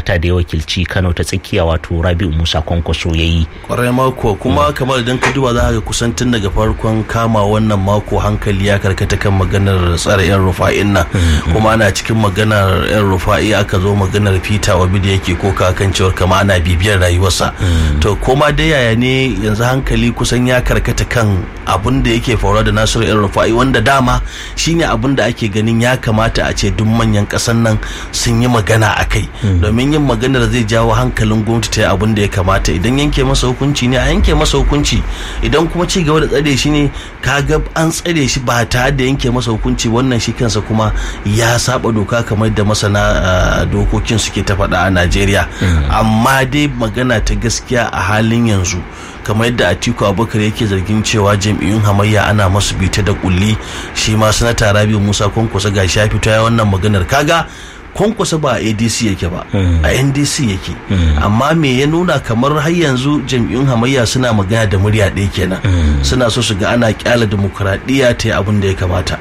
sanata da ya wakilci kano ta tsakiya wato rabi'u musa kwankwaso ya yi kwarai mako kuma kamar idan ka duba za ka kusan tun daga farkon kama wannan mako hankali ya karkata kan maganar tsare yan rufa'in nan kuma ana cikin maganar yan rufa'i aka zo maganar peter wabi da yake koka kan cewar kama ana bibiyar rayuwarsa to koma dai yaya ne yanzu hankali kusan ya karkata kan abin da yake faruwa da nasiru yan rufa'i wanda dama shine abin da ake ganin ya kamata a ce duk manyan kasan nan sun yi magana a kai domin yin maganar zai jawo hankalin gwamnati ta yi abin da ya kamata idan yanke masa hukunci ne a yanke masa hukunci idan kuma ci gaba da tsare shi ne kaga an tsare shi ba tare da yanke masa hukunci wannan shi kansa kuma ya saba doka kamar da masana dokokin suke ta faɗa a najeriya amma dai magana ta gaskiya a halin yanzu kamar yadda atiku abubakar yake zargin cewa jam'iyyun hamayya ana masu bita da kulli shi ma sanata rabiu musa kwankwasa ga ya fito ya wannan maganar kaga kwankwasa ba a adc yake ba a ndc yake amma me ya nuna kamar har yanzu jam'iyyun hamayya suna magana da murya ɗaya kenan suna so su ga ana kyala demokuraɗiyya ta yi abin da ya kamata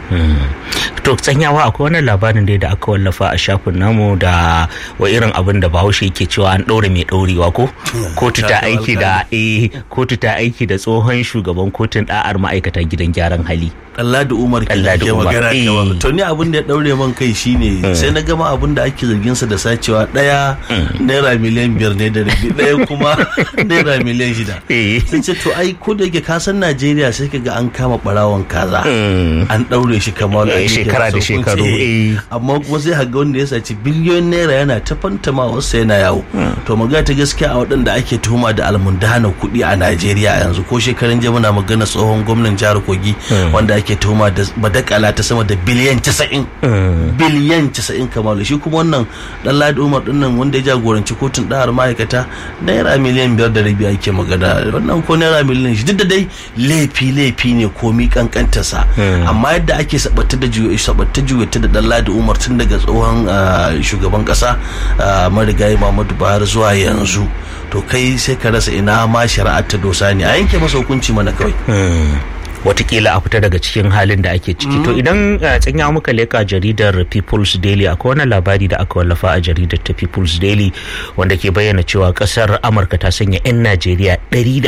to tsanyawa akwai wani labarin da da aka wallafa a shafin namu da wa irin abin da bahaushe yake cewa an ɗaure mai ɗaurewa ko kotu ta aiki da eh kotu ta aiki da tsohon shugaban kotun da'ar ma'aikata gidan gyaran hali Allah da Umar ke ke magana kewa to ni abin da ya daure man kai shine sai na gama abin da ake zargin sa da sacewa daya naira miliyan biyar ne da rabi daya kuma naira miliyan shida sai ce to ai ko da yake ka san Najeriya sai ka ga an kama barawon kaza an daure shi kamar shekara da shekaru amma kuma sai haga wanda ya saci biliyon naira yana ta fantama wasu yana yawo to magana ta gaskiya a waɗanda ake tuhuma da almundana kuɗi a Najeriya yanzu ko shekarun jiya muna magana tsohon gwamnan jihar Kogi wanda ake tuhuma da badakala ta sama da biliyan 90 biliyan 90 kamalu shi kuma wannan dan Ladi Umar din nan wanda ya jagoranci kotun ɗahar ma'aikata naira miliyan biyar da rabi ake magana wannan ko naira miliyan shi duk da dai laifi laifi ne komi kankantarsa amma yadda ake sabatta da sabatta juwata da dan Ladi Umar tun daga tsohon shugaban kasa marigayi Muhammadu Buhari zuwa yanzu to kai sai ka rasa ina ma shari'ar ta dosa ne a yanke masa hukunci mana kawai watakila a fita daga cikin halin da ake ciki to idan tsanya muka leka jaridar people's daily akwai wani labari da aka wallafa a jaridar ta people's daily wanda ke bayyana cewa kasar amurka ta sanya 'yan najeriya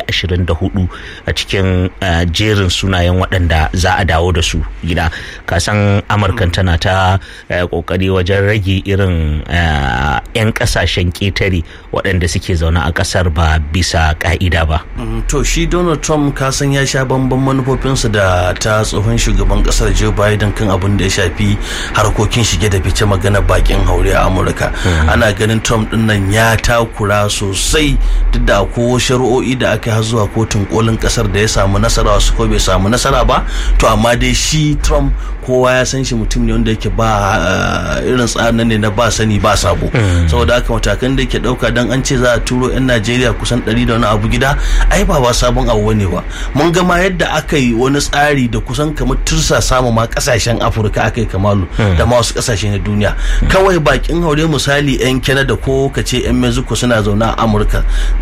124 a cikin jerin sunayen waɗanda za a dawo da su gida kasan amurkan tana ta kokari wajen rage irin 'yan kasashen ketare waɗanda suke zaune a kasar ba bisa ka'ida ba to shi donald trump kasan ya sha bamban manufofin mahaifinsa da ta tsohon shugaban kasar Joe Biden kan abin da ya shafi harkokin shige da fice magana bakin haure a Amurka. Ana ganin Trump din nan ya takura sosai duk da ko shari'o'i da aka har zuwa kotun kolin kasar da ya samu nasara wasu ko bai samu nasara ba to amma dai shi Trump kowa ya san shi mutum ne wanda yake ba irin tsarin ne na ba sani ba sabo saboda haka matakan da yake dauka dan an ce za a turo yan Najeriya kusan 100 da wani abu gida ai ba ba sabon abu ne ba mun ga ma yadda aka yi wani tsari da kusan kamar tursa samu ma kasashen afirka aka yi kamalu da ma wasu kasashe na duniya kawai bakin haure misali yan canada ko ka ce yan mexico suna zaune a amurka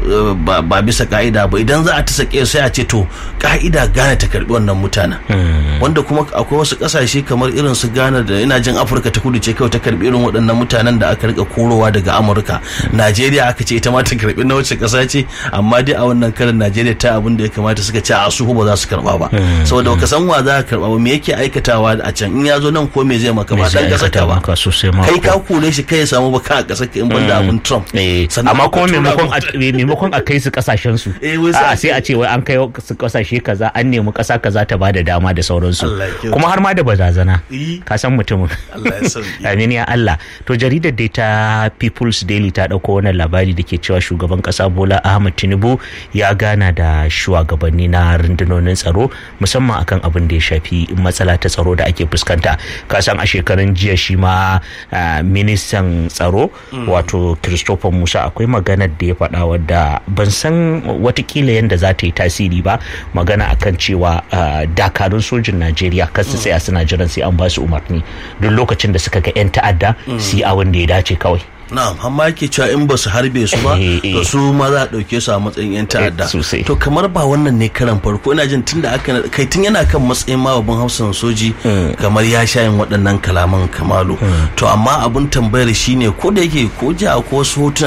ba bisa ka'ida ba idan za a ta sake sai a ce to ka'ida gane ta karbi wannan mutanen wanda kuma akwai wasu kasashe kamar irin su ghana da ina jin afirka ta kudu ce kawai ta karbi irin waɗannan mutanen da aka rika korowa daga amurka najeriya aka ce ita ma ta karbi na wacce kasa ce amma dai a wannan karin najeriya ta abin da ya kamata suka ce a su ba za su karba ba saboda baka san wa za ka karba ba me yake aikatawa a can in ya zo nan ko me zai maka ba dan kasar ka ba kai ka kore shi kai ya samu ba ka kasar ka in banda abun Trump amma kuma maimakon maimakon a kai su kasashen su a sai a ce wai an kai su kasashe kaza an nemi kasa kaza ta bada dama da sauransu kuma har ma da bazazana ka san mutumin amin ya Allah to jaridar dai ta People's Daily ta dauko wannan labari da ke cewa shugaban kasa Bola Ahmed Tinubu ya gana da shugabanni na rundunonin tsaro musamman akan abin da ya shafi matsala ta tsaro da ake fuskanta kasan a shekarun jiya shi ma ministan tsaro wato christopher musa akwai maganar da ya faɗa wadda ban san watakila yadda za ta yi tasiri ba magana akan cewa dakarun sojin najeriya kan su tsaya suna jiran sai an ba su umarni duk lokacin da suka ga 'yan ta'adda su yi abin da ya dace kawai na'am amma yake cewa in ba su harbe su ba to su ma za a dauke su a matsayin yan ta'adda to kamar ba wannan ne karan farko ina jin tunda aka kai tun yana kan matsayin ma babban hausan soji kamar ya sha yin waɗannan kalaman kamalu to amma abun tambayar shine ko da yake ko ji ko wasu hotuna